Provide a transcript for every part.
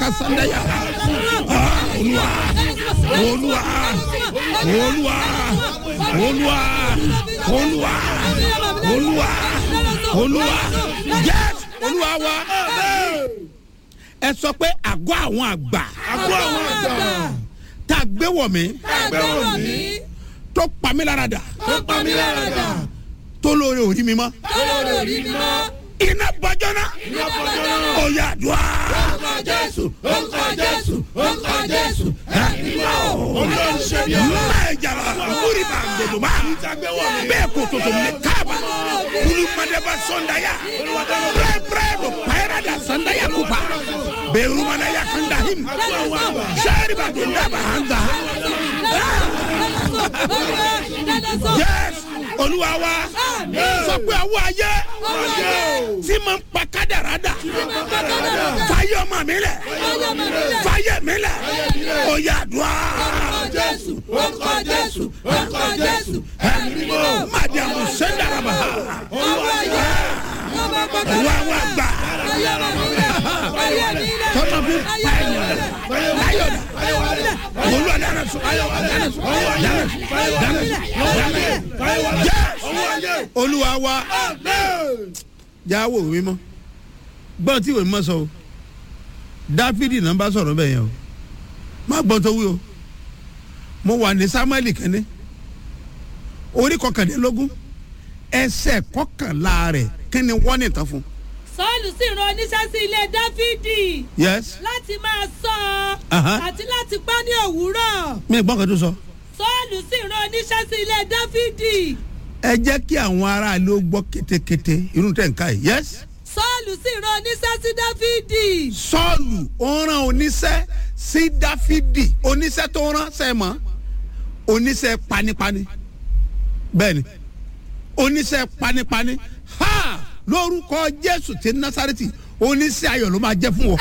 sandaya Ah, olúwa olúwa olúwa olúwa olúwa olúwa olúwa yes olúwa wa ẹ sọ pé àgọ́ àwọn àgbà àgọ́ àwọn àgbà tá a gbé wọ̀ mí gbẹ́wò mí tó pa mí lára dà tó pa mí lára dà tó lóore òrí mi mọ́ lórí orí mi mọ́ iná bọ́jọ́ náà iná fọjọ́ náà. ó yà dùn á. Orúkọ Jésù, orúkọ Jésù, orúkọ Jésù, ẹ̀mí mọ́. Olórí ṣe bí ọba. Mẹ́jàlá kúrì bá gbòdò bá. Bẹ́ẹ̀ kò tòtò mi káàbà. Kúrú Madaba Sọ́ndayà. Pẹ́ẹ́pẹ́ẹ́ ló pẹ́ẹ́rẹ́ da Sọ́ndayà kúpa. Bẹ́ẹ̀rù Madaya Kanda him. Sẹ́ẹ̀rì bá dùn dábàá hàn gbà. Yes, Olúwa wa. Sọ pé àwọn ayé tí mo ń pa kádàrá dà. Fáyé ọmọ mi lẹ̀. Fáyé mi lẹ̀. Ó yà dùn á. Jésù, orúkọ Jésù, orúkọ Jésù, ẹ̀mí mọ́. Madiamu Sendaraba. Wa wa gba. Tọ́tà fún pààyàn. Láyọ̀dà. Olú àdáná sọ. Dáná sọ. Dáná sọ. Dáná sọ. Yes. Olúwa wa. Jáwó òwe mọ́. Gbọ́n tí ìwé mọ́ sọ o. Dáfídì náà bá sọ̀rọ̀ bẹ́ẹ̀ yẹn o. Má gbọ́n tó wí o. Mo wà ní Sámúẹ́lì kẹ́ni orí kọkàndínlógún ẹsẹ̀ kọkànlá rẹ̀ kí ni wọ́n ní tán fún. sọ́ọ̀lù sì rán oníṣẹ́ sí ilé dáfídì yes. láti máa sọ Aha. ọ́ àti láti pa ní òwúrọ̀ mi gbọ́n kan tó sọ. sọ́ọ̀lù sì rán oníṣẹ́ sí ilé dáfídì ẹ jẹ́ kí àwọn aráàlú ó gbọ́ kétékété irú tẹ̀ ń ká yìí. yes. sọ́ọ̀lù sì rán oníṣẹ́ sí dáfídì sọ́ọ̀lù ó rán oníṣẹ́ sí dáfídì oníṣẹ́ tó rán sẹ́mọ̀ oníṣẹ́ panipani bẹ́ẹ̀ni oníṣẹ́ panipani ha lórúkọ jésù ti násàrẹ́tì oníṣẹ́ ayọ̀ ló máa jẹ́ fún ọ.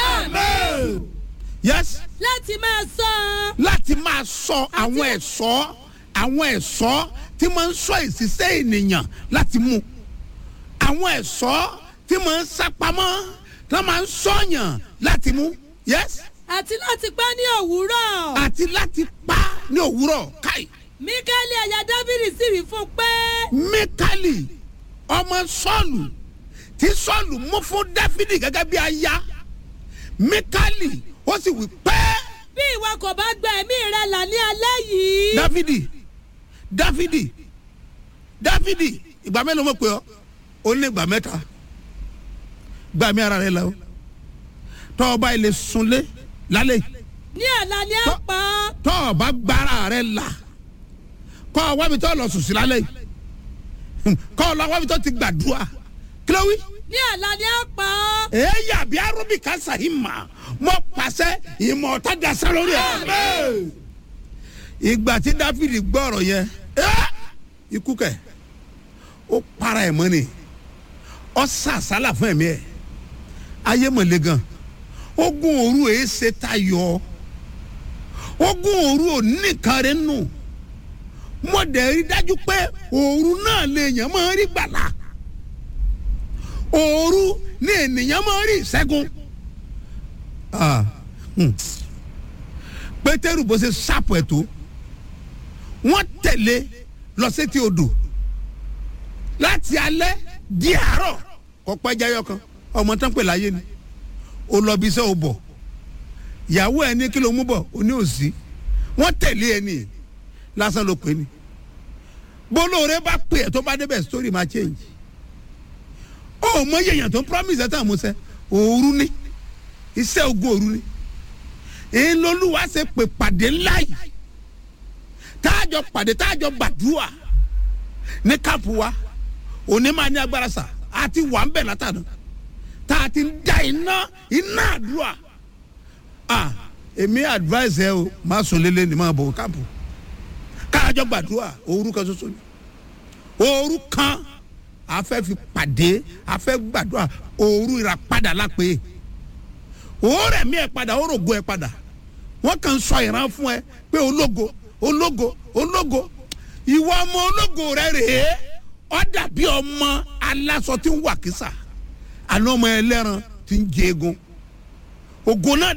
yes. láti máa sọ ọ́ láti máa sọ àwọn ẹ̀ṣọ́ àwọn ẹ̀ṣọ́ tí máa ń sọ ìṣiṣẹ́ ènìyàn láti mú àwọn ẹ̀ṣọ́ tí máa ń sápamọ́ tí wọ́n máa ń sọ̀yàn láti mú yes àti láti pa ní òwúrọ̀ àti láti pa ní òwúrọ̀ káì míkẹ́lì ẹ̀yà dáfídì sì wí fún un pé mikali ọmọ sọ́ọ̀lù tí sọ́ọ̀lù mú fún dáfídì gẹ́gẹ́ bí aya mikali ó sì wí pẹ́ẹ́. bí ìwọ kò bá gba ẹ̀mí rẹ là ní alẹ́ yìí dáfídì dáfídì dáfídì ìgbà mélòó mo pè ọ ó ní ìgbà mẹ́ta gbà mí ara rẹ lọ tọ́ ọ bá ilé sunlé lálẹ́ yìí, ní ọ̀la ni a pa ọ́ tọ́ ọ bá gbára rẹ là kọ́ ọ wábi tọ́ ọ lọ sùn sí lálẹ́ yìí kọ́ ọ lọ wábi tọ́ ti gbàdúrà kí ló wí. ní ọ̀la ni a pa ọ́ èyí àbí arúbí kásá yìí mà mọ pàṣẹ ìmọ̀ ọ̀tá dasẹ́ lórí ẹ̀. ìgbà tí dáfídì gbọ́ ọ̀rọ̀ yẹn ẹ́, ikú kẹ̀ ó para ẹ̀ mọ́ ni ọ sàsálà fún ẹ̀mí ẹ̀ ayé mọ̀lẹ́ gan ogun òru èé ṣe tayọ ogun òru ò nìkan rẹ̀ nù mo dẹ̀ rí dájú pé òru náà lè yàn máa rí gbàlà òru ní ènìyàn máa rí ìṣẹ́gun. Ah, hmm. pétérù bó ṣe ṣàpọ̀ ẹ̀ tó wọ́n tẹ̀lé lọ sétí odò láti alẹ́ di àárọ̀ kọ́ pẹ́jáyọ̀ kan ọmọ tán pè láyé ni ó lọ bí iṣẹ́ ò bọ̀ ìyàwó ẹ̀ ní kí ló mú bọ̀ ó ní òsì wọ́n tẹ̀lé ẹ ní lásán ló pè ní bólóore bá pè ẹ́ tó bá débẹ̀ story máa change ó mọ yẹ̀yàn tó ń promise ẹ̀ tán àmúṣẹ òru ni iṣẹ́ ogun òru ni èyí lolúwa ṣe pè pàdé ńlá yìí táàjọ pàdé táàjọ gbàdúrà ní káàpù wa òní máa ní agbára sà àti wà ń bẹ̀ látàná tá a ti ń da iná iná àdúrà ah èmi advice ẹ o má sùn lélẹ̀ ní máa bọ̀ káàpù káàjọ gbàdúrà òru kan ṣoṣo ni òru kan a fẹ́ fi pàdé a fẹ́ gbàdúrà òru ìràpadà lápè òórẹ̀ mi ẹ̀ padà òrògo ẹ̀ padà wọ́n kàn ń sọ ìran fún ẹ pé ológo ológo ológo ìwọ ọmọ ológo rẹ rèé ọ dàbí ọmọ aláṣọ tí ń wà kísà àná ọmọ ẹlẹ́ran tí ń jẹ egun ògo náà